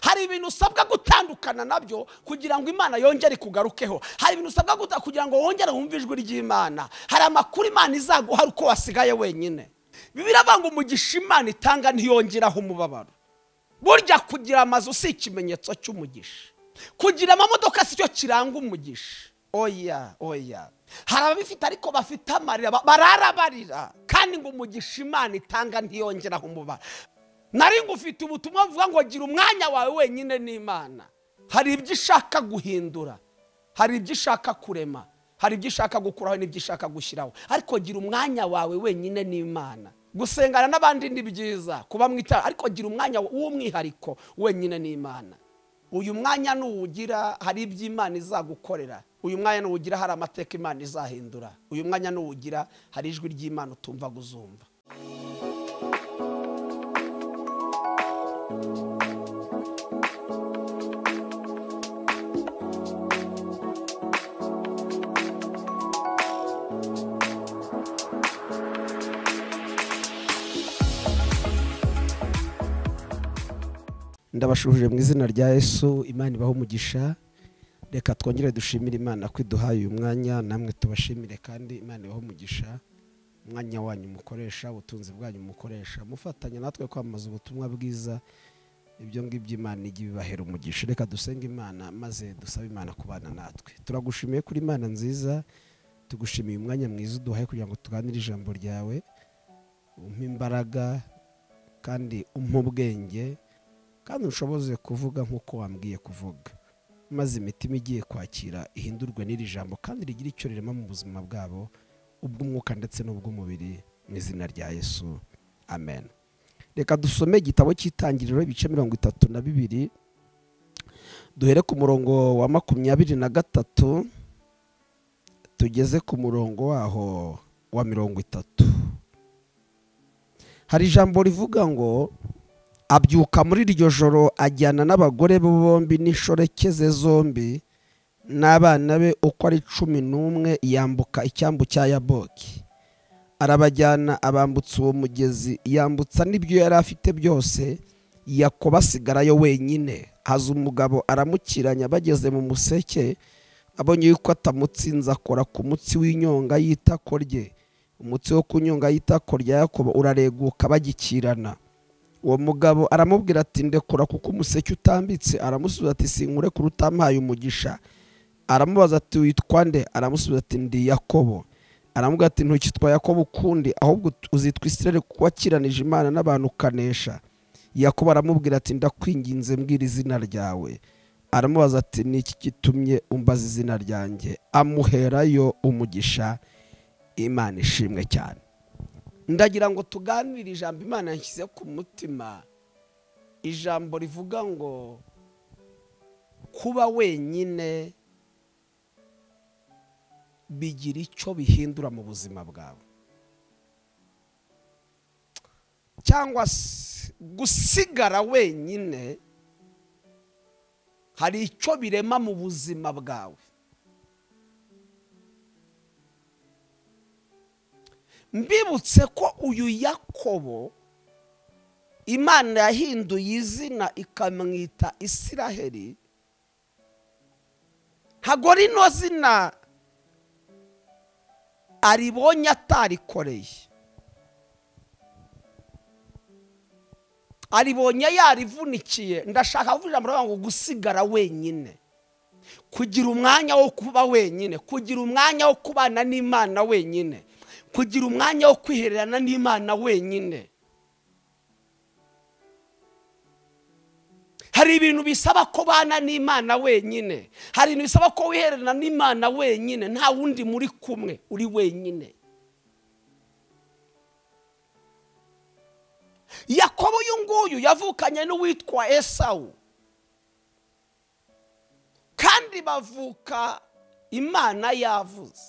hari ibintu usabwa gutandukana nabyo kugira ngo imana yongere ikugarukeho hari ibintu usabwa guta- kugira ngo wongere wumve ijwi ry'imana hari amakuru imana izaguha uko wasigaye wenyine biravuga ngo umugisha imana itanga ntiyongeraho umubabaro burya kugira amazu si ikimenyetso cy'umugisha kugira amamodoka si cyo kiranga umugisha oya oya hari ababifite ariko bafite amarira ba- barara barira kandi ngo umugisha imana itanga ntiyongeraho umubara nari ngufite ubutumwa buvuga ngo gira umwanya wawe wenyine n'imana hari ibyo ishaka guhindura hari ibyo ishaka kurema hari ibyo ishaka gukuraho n'ibyo ishaka gushyiraho ariko gira umwanya wawe wenyine n'imana gusengana n'abandi ni byiza kuba mu itara ariko gira umwanya w'umwihariko wenyine n'imana uyu mwanya nuwugira hari ibyo imana izagukorera uyu mwanya nuwugira hari amateka imana izahindura uyu mwanya nuwugira hari ijwi ry'imana utumva guzumva ndabashuhuje mu izina rya yesu imana ibaho umugisha reka twongere dushimire imana ko iduhaye uyu mwanya namwe tubashimire kandi imana ibaho umugisha umwanya wanyu mukoresha ubutunzi bwanyu mukoresha mufatanya natwe kwamamaza ubutumwa bwiza ibyo ngibyo imana ijya ibibahera umugisha reka dusenge imana maze dusabe imana kubana natwe turagushimiye kuri imana nziza tugushimiye umwanya mwiza uduhaye kugira ngo tuganire ijambo ryawe umpe imbaraga kandi umpe ubwenge kandi ushoboze kuvuga nk'uko wambwiye kuvuga maze imitima igiye kwakira ihindurwe n'iri jambo kandi rigira icyo rirema mu buzima bwabo ubw'umwuka ndetse n'ubw'umubiri mu izina rya yesu amen reka dusome igitabo cy'itangiriro ibice mirongo itatu na bibiri duhere ku murongo wa makumyabiri na gatatu tugeze ku murongo waho wa mirongo itatu hari ijambo rivuga ngo abyuka muri iryo joro ajyana n'abagore be bombi n'inshoreke ze zombi n'abana be uko ari cumi n'umwe yambuka icyambu cya yaboki arabajyana abambutsa uwo mugezi yambutsa n'ibyo yari afite byose yakoba asigarayo wenyine haza umugabo aramukiranya bageze mu museke abonye yuko atamutsinze akora ku mutsi w'inyonga y'itako rye umutsi wo ku nyonga y'itako rya yakobo urareguka bagikirana uwo mugabo aramubwira ati ndekura kuko umuseke utambitse aramusubiza ati sinkure kure utampaye umugisha aramubaza ati witwa nde aramusubiza ati ndi yakobo aramubwira ati ntukitwa yakobo ukundi ahubwo ut- uzitwa isirere kuko wakiranije imana n'abantu ukanesha yakobo aramubwira ati ndakwinginze mbwira izina ryawe aramubaza ati ni iki gitumye umbaza izina ryanjye amuherayo umugisha imana ishimwe cyane ndagira ngo tuganire ijambo imana yashyize ku mutima ijambo rivuga ngo kuba wenyine bigira icyo bihindura mu buzima bwawe cyangwa se gusigara wenyine hari icyo birema mu buzima bwawe mbibutse ko uyu yakobo imana yahinduye izina ikamwita isiraheli ntago rino zina aribonye atarikoreye aribonye yarivunikiye ndashaka kuvuga ijambo rivuga ngo gusigara wenyine kugira umwanya wo kuba wenyine kugira umwanya wo kubana n'imana wenyine kugira umwanya wo kwihererana n'imana wenyine hari ibintu bisaba ko bana n'imana wenyine hari ibintu bisaba ko wihererana n'imana wenyine nta wundi muri kumwe uri wenyine yakobo uyu nguyu yavukanye n'uwitwa esawu kandi bavuka imana yavuze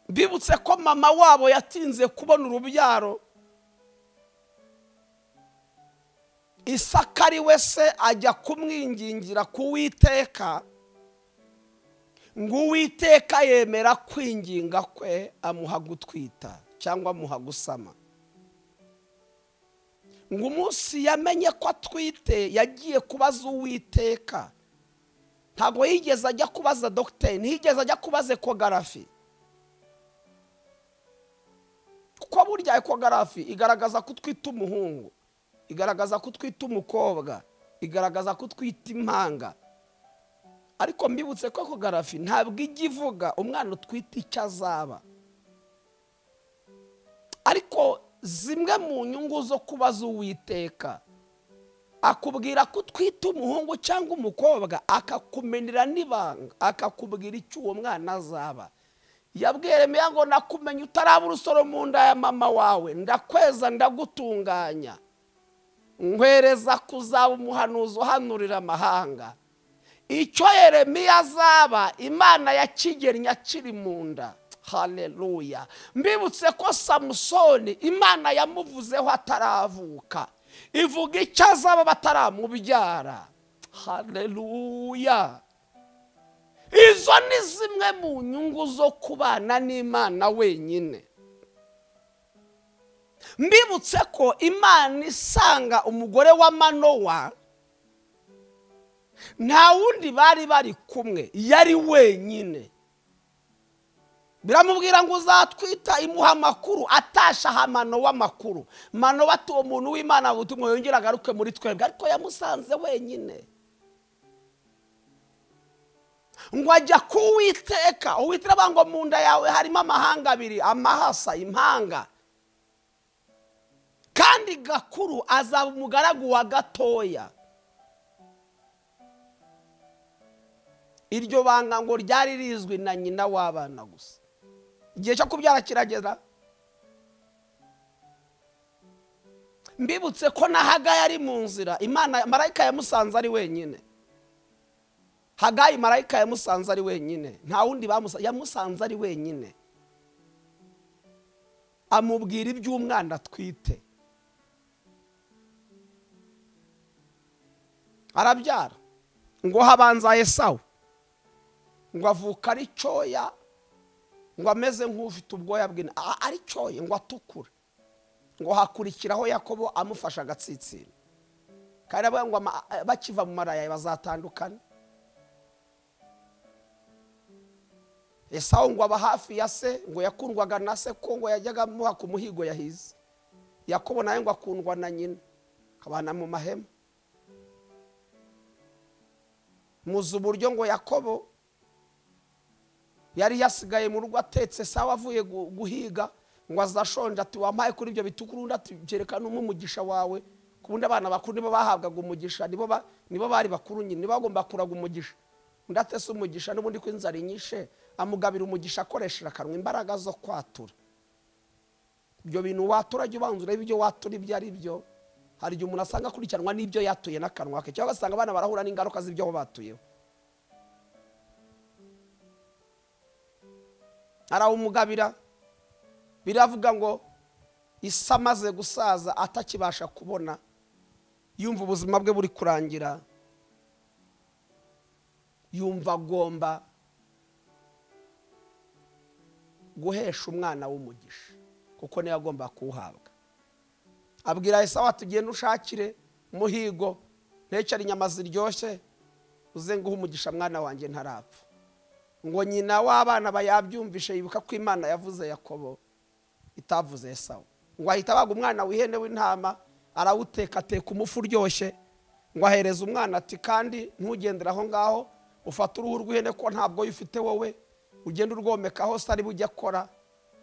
mbibutse ko mama wabo yatinze kubona urubyaro isaka ari we se ajya kumwingingira kuwiteka ngo uwiteka yemera kwinginga kwe amuha gutwita cyangwa amuha gusama ngo umunsi yamenye ko atwite yagiye kubaza uwiteka ntabwo yigeze ajya kubaza dogiteri ntiyigeze ajya kubaza ekogarafi kuko burya ekogarafi igaragaza ko utwita umuhungu igaragaza ko utwita umukobwa igaragaza ko utwita impanga ariko mbibutse ko ekogarafi ntabwo ijya ivuga umwana utwite icyo azaba ariko zimwe mu nyungu zo kubaza uwiteka akubwira ko utwite umuhungu cyangwa umukobwa akakumenera n'ibanga akakubwira icyo uwo mwana azaba yabwiye remeya ngo nakumenye utaraba urusoro mu nda ya mama wawe ndakweza ndagutunganya nkwereza kuzaba umuhanuzi uhanurira amahanga icyo yeremiya azaba imana ya kigeri akiri mu nda hareruya mbibutse ko samusoni imana yamuvuzeho ataravuka ivuga icyo azaba bataramubyara hareruya izo ni zimwe mu nyungu zo kubana n'imana wenyine mbibutse ko imana isanga umugore wa manowa nta wundi bari bari kumwe yari wenyine biramubwira ngo uzatwita imuha amakuru atasha aha manowa amakuru manowa ati uwo muntu w'imana butumwa yongera agaruke muri twebwe ariko yamusanze wenyine ngo ajya kuwiteka uwitera ngo mu nda yawe harimo amahanga abiri amahasa impanga kandi gakuru azaba umugaragu wa gatoya iryo banga ngo ryari rizwi na nyina w'abana gusa igihe cyo kubyara kiragera mbibutse ko na hagayi ari mu nzira imana marayika yamusanze ari wenyine hagayi marayika yamusanze ari wenyine nta wundi bamusanze yamusanze ari wenyine amubwira iby'umwana atwite arabyara ngo habanza esawu ngo avuka ari cyoya ngo ameze nk'ufite ubwoya bw'ina ari cyoye ngo atukure ngo hakurikiraho yakobo amufasha agatsitsira kandi ngo bakiva mu maraya bazatandukana esawu ngo aba hafi ya se ngo yakundwaga na se ko ngo yajyaga amuha ku muhigo yahize yakobo nawe ngo akundwa na nyina akabana mu mahema muzi uburyo ngo yakobo yari yasigaye mu rugo atetse sawa avuye guhiga ngo azashonje ati wampaye kuri ibyo bitugu urundi ati byerekana umwe umugisha wawe ku bundi abana bakuru nibo bahabwaga umugisha nibo bari bakuru nyine nibo bagomba kuraga umugisha undi atese umugisha n'ubundi ko inzara inyishe amugabira umugisha akoresheje akanwa imbaraga zo kwatura ibyo bintu watura jya ubanza urebe ibyo watura ibyo ari byo hari igihe umuntu asanga akurikiranwa n'ibyo yatuye n'akanwa ke cyangwa agasanga abana barahura n'ingaruka z'ibyo batuyeho arawumugabira biravuga ngo isi amaze gusaza atakibasha kubona yumva ubuzima bwe buri kurangira yumva agomba guhesha umwana w'umugisha kuko niyo agomba kuwuhabwa abwira esawa tugenda ushakire muhigo ntekere inyama ziryoshye uzenguhe umugisha mwana wanjye ntarapfa ngo nyina w'abana bayabyumvishe yibuka ko imana yavuze yakobo itavuze esawu ngo ahita abaga umwana w'ihene w'intama arawuteka ateka umufu uryoshye ngo ahereze umwana ati kandi ntugendere aho ngaho ufate uruhu rw'ihene ko ntabwo uyifite wowe ugenda urwomeka hose ari bujya akora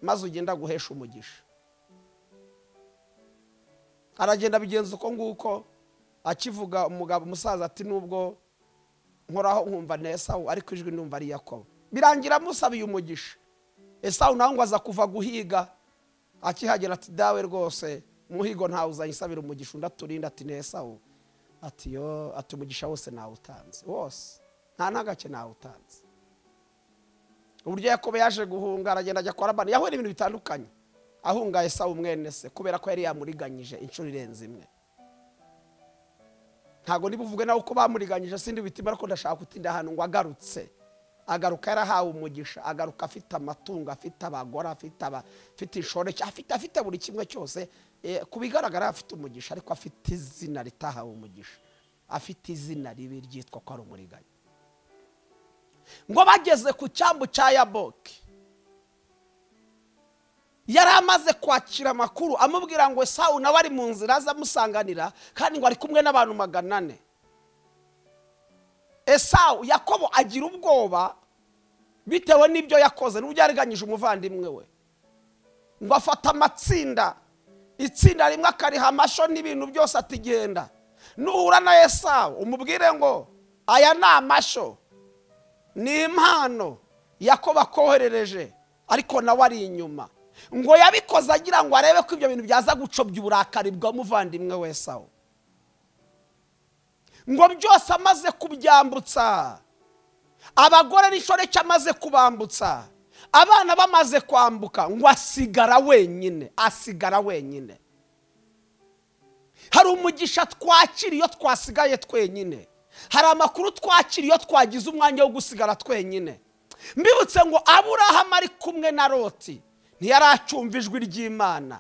maze ugenda guhesha umugisha aragenda abigenza uko nguko akivuga umugabo umusaza ati nubwo nkoraho nkumva na esawu ariko ijwi numva ari yakobo birangira amusabiye umugisha esawu nawe ngo aza kuva guhiga akihagera ati dawe rwose muhigo ntawe uzayisabira umugisha undi aturinda ati na esawu ati yo ati umugisha wose nawutanze wose nta n'agace nawutanze uburyo yakobo yaje guhunga aragenda ajya kwa rabani yahuye n'ibintu bitandukanye ahunga esawu mwene se kubera ko yari yamuriganyije inshuro irenze imwe ntabwo niba uvuge nawe uko bamuriganyije sindi bitima ariko ndashaka gutinda ahantu ngo agarutse agaruka yarahawe umugisha agaruka afite amatungo afite abagore afite aba- afite inshoreke afite afite buri kimwe cyose Eh, ku bigaragara afite umugisha ariko afite izina ritahawe umugisha afite izina ribi ryitwa ko ari umuriganya ngo bageze ku cyambu cya yaboki yari amaze kwakira amakuru amubwira ngo sawu nawe ari mu nzira aze amusanganira kandi ngo ari kumwe n'abantu magana ane esawu yakobo agira ubwoba bitewe n'ibyo yakoze n'uburyo yariganyije umuvandimwe we ngo afata amatsinda itsinda rimwe akariha amashyo n'ibintu byose atigenda nuhura na esawu umubwire ngo aya ni amashyo ni impano yakobo akoherereje ariko nawe ari inyuma ngo yabikoze agira ngo arebe ko ibyo bintu byaza gucobya uburakari bw'umuvandimwe we esawu ngo byose amaze kubyambutsa abagore n'inshoreke amaze kubambutsa abana bamaze kwambuka ngo asigara wenyine asigara wenyine hari umugisha twakira iyo twasigaye twenyine hari amakuru twakira iyo twagize umwanya wo gusigara twenyine mbibutse ngo aburahamu ari kumwe na roti ntiyaracumva ijwi ry'imana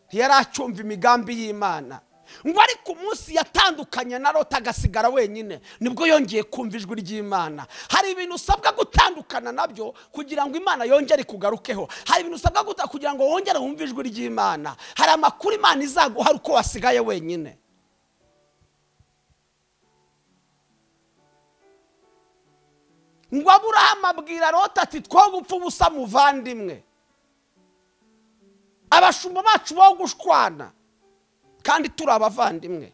ntiyaracumva imigambi y'imana ngo ariko umunsi yatandukanye na rota agasigara wenyine nibwo yongeye kumva ijwi ry'imana hari ibintu usabwa gutandukana nabyo kugira ngo imana yongere ikugarukeho hari ibintu usabwa guta kugira ngo wongere wumve ijwi ry'imana hari amakuru imana izaguha ari uko wasigaye wenyine ngo aburahamu abwira rota ati two gupfa ubusa muvandimwe abashumba bacu bo gushwana kandi turi abavandimwe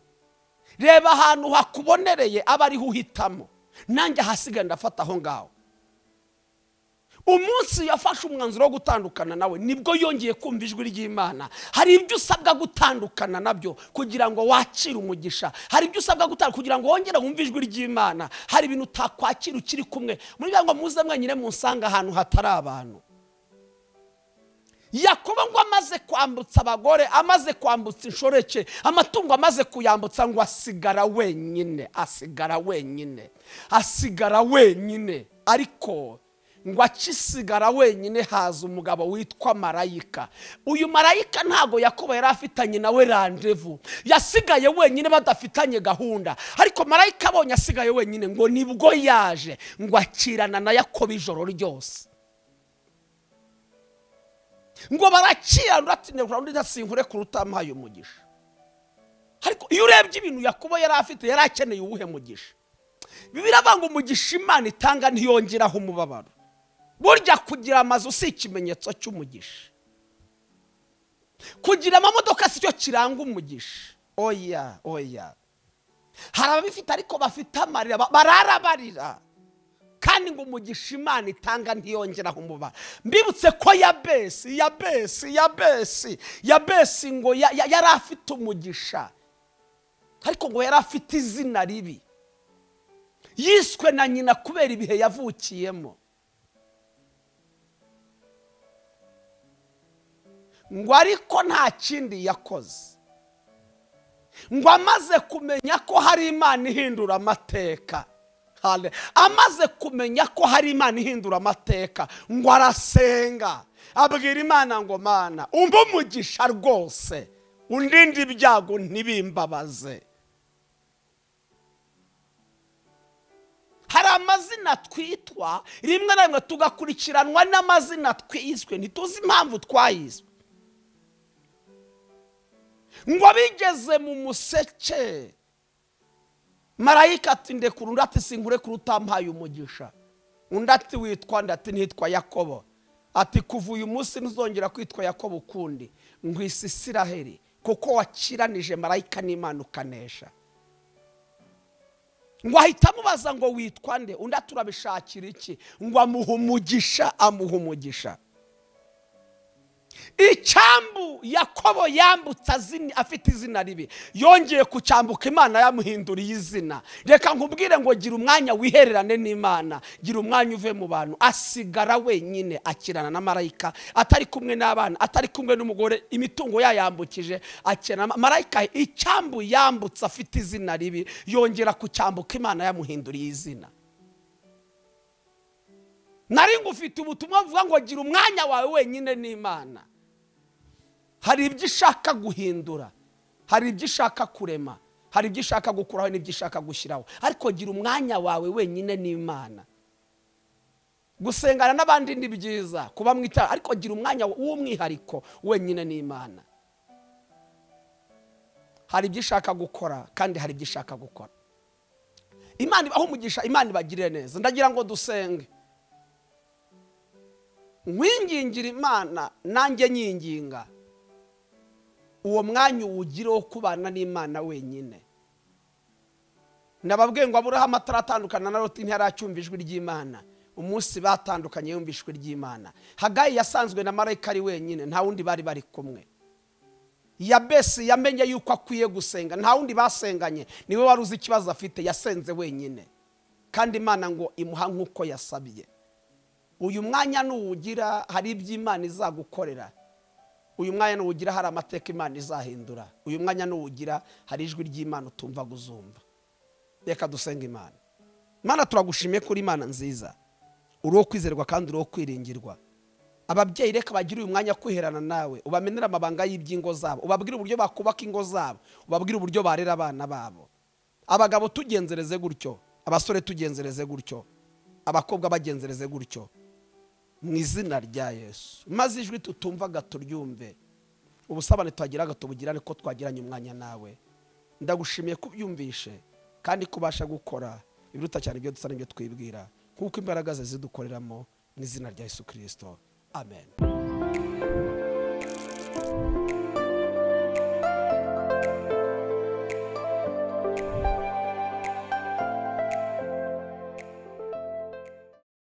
reba ahantu hakubonereye aba ariho uhitamo nanjye ahasigaye ndafata aho ngaho umunsi yafashe umwanzuro wo gutandukana nawe nibwo yongeye kumva ijwi ry'imana hari ibyo usabwa gutandukana nabyo kugira ngo wakire umugisha hari ibyo usabwa gutandukana kugira ngo wongere wumve ijwi ry'imana hari ibintu utakwakira ukiri kumwe muri ngo muze mwenyine musange ahantu hatari abantu yakobo ngo amaze kwambutsa abagore amaze kwambutsa inshoreke amatungo amaze kuyambutsa ngo asigara wenyine asigara wenyine asigara wenyine ariko ngo akisigara wenyine haza umugabo witwa marayika uyu marayika ntabwo yakobo yari afitanye nawe randevu yasigaye wenyine badafitanye gahunda ariko marayika abonye asigaye wenyine ngo nibwo yaje ngo akirana na yakobo ijoro ryose ngo barakiyandura ati ntabwo undi ndasinkure kuruta amuhaye umugisha ariko iyo urebye ibintu yakubo yari afite yari akeneye uwuhe mugisha biravuga ngo umugisha imana itanga ntiyongeraho umubabaro burya kugira amazu si ikimenyetso cy'umugisha kugira amamodoka si cyo kiranga umugisha oya oya hari ababifite ariko bafite amarira ba- bararabarira kandi ngo umugisha imana itanga ntiyongeraho umubare mbibutse ko yabesi yabesi yabesi yabesi ngo ya- ya- yari afite umugisha ariko ngo yari afite izina ribi yiswe na nyina kubera ibihe yavukiyemo ngo ariko nta kindi yakoze ngo amaze kumenya ko hari imana ihindura amateka Hale- amaze kumenya ko hari imana ihindura amateka ngo arasenga abwira imana ngo mana umbe umugisha rwose undinde ibyago ntibimbabaze hari amazina twitwa rimwe na rimwe tugakurikiranwa n'amazina twiswe ntituzi impamvu twayiswe ngo bigeze mu museke marayika ati ndekura undi ati sinkure kure utampaye umugisha undi ati witwa undi ati nitwa yakobo ati kuva uyu munsi ntuzongera kwitwa yakobo ukundi ngwisi isiraheri kuko wakiranije marayika n'imana ukanesha ngo ahita amubaza ngo witwa nde undi ati urabishakira iki ngo amuha umugisha amuha umugisha icyambu yakobo yambutse azini- afite izina ribi yongeye kucyambuka imana yamuhinduriye izina reka nkubwire ngo gira umwanya wihererane n'imana gira umwanya uve mu bantu asigara wenyine akirana na marayika atari kumwe n'abana atari kumwe n'umugore imitungo yayambukije akirana na marayika icyambu yambutse afite izina ribi yongera kucyambuka imana yamuhinduriye izina nari ngufite ubutumwa buvuga ngo gira umwanya wawe wenyine n'imana hari ibyo ishaka guhindura hari ibyo ishaka kurema hari ibyo ishaka gukuraho n'ibyo ishaka gushyiraho ariko gira umwanya wawe wenyine n'imana gusengana n'abandi ni byiza kuba mu itara ariko gira umwanya w'umwihariko wenyine n'imana hari ibyo ishaka gukora kandi hari ibyo ishaka gukora imana aho umugisha imana ibagirire neza ndagira ngo dusenge nkwingingira imana nanjye nyinginga uwo mwanya uwugire wo kubana n'imana wenyine nababwiye ngo aburahamu ataratandukana na roti ntiyaracyumva ijwi ry'imana umunsi batandukanye yumva ijwi ry'imana hagayi yasanzwe na marayika ari wenyine nta wundi bari bari kumwe yabesi yamenye yuko akwiye gusenga nta wundi basenganye niwe wari uzi ikibazo afite yasenze wenyine kandi imana ngo imuha nk'uko yasabye uyu mwanya nuwugira hari ibyo imana izagukorera uyu mwanya nuwugira hari amateka imana izahindura uyu mwanya nuwugira hari ijwi ry'imana utumva guzumva reka dusenga imana imana turagushimiye kuri imana nziza uri uwo kwizerwa kandi uri uwo kwiringirwa ababyeyi reka bagire uyu mwanya kwiherana nawe ubamenere amabanga y'iby'ingo zabo ubabwire uburyo bakubaka ingo zabo ubabwire uburyo barera abana babo abagabo tugenzereze gutyo abasore tugenzereze gutyo abakobwa bagenzereze gutyo mu izina rya yesu maze ijwi tutumvaga turyumve ubusabane twagiraga tubugirane ko twagiranye umwanya nawe ndagushimiye ko ubyumvishe kandi ko ubasha gukora ibiruta cyane ibyo dusa n'ibyo twibwira nk'uko imbaraga ze zidukoreramo mu izina rya yesu kirisito amen